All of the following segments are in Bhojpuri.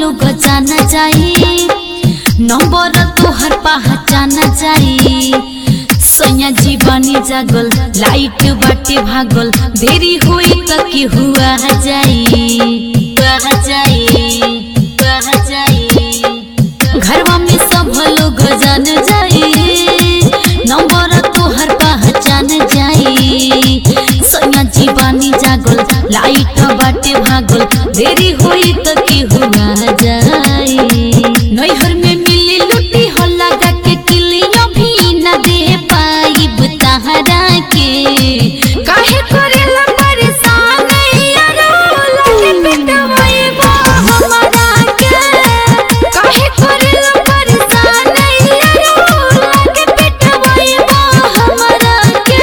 लोग जाना जाई नंबर तोहर पहचाना जाई सैया जीवानी जागल लाइट बाटे भागल देरी होई त के हुआ जाई हुआ जाई हुआ जाई घरवा में सब लोग जान जाई नंबर तोहर पहचान जाई सैया जीवानी जागल लाइट बाटे भागल देरी होई त के हुआ जाई नैहर में मिली लुटी हो लगा के किलिया भी न दे पाइब तहरा के काहे करेला परेशान यारो लगे पिटवाइबा हमरा के काहे करेला परेशान यारो लगे पिटवाइबा हमरा के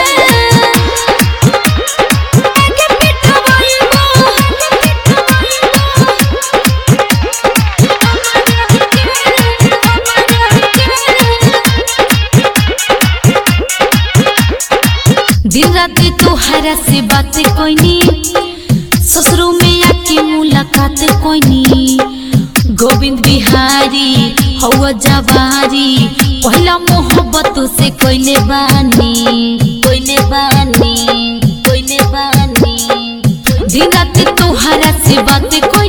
लगे पिटवाइबा दिन रात तोहरा से बात कोइनी ससुरो में आके मुलाकात कोइनी गोविंद बिहारी हवा जवारी पहला मोहब्बत से कोइले बानी कोइले बानी कोइले बानी दिन रात तोहरा से बात कोइनी